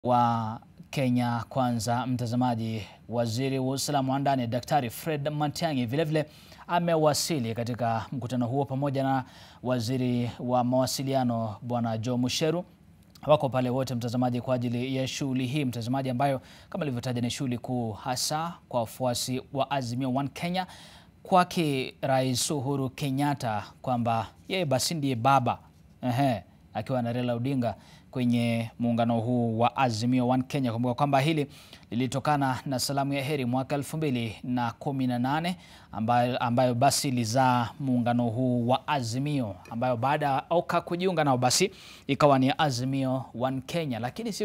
wa Kenya Kwanza, mtazamaji, waziri wa usalama wa ndani Daktari Fred Matiang'i vilevile amewasili katika mkutano huo pamoja na waziri wa mawasiliano Bwana Joe Musheru. Wako pale wote mtazamaji, kwa ajili ya shughuli hii mtazamaji, ambayo kama ilivyotaja ni shughuli kuu hasa kwa wafuasi wa Azimio One Kenya, kwake Rais Uhuru Kenyatta kwamba yeye basi ndiye baba ehe, akiwa na Raila Odinga kwenye muungano huu wa Azimio One Kenya. Kumbuka kwamba hili lilitokana na salamu ya heri mwaka elfu mbili na kumi na nane ambayo, ambayo basi ilizaa muungano huu wa Azimio ambayo baada ya Oka kujiunga nao basi ikawa ni Azimio One Kenya, lakini si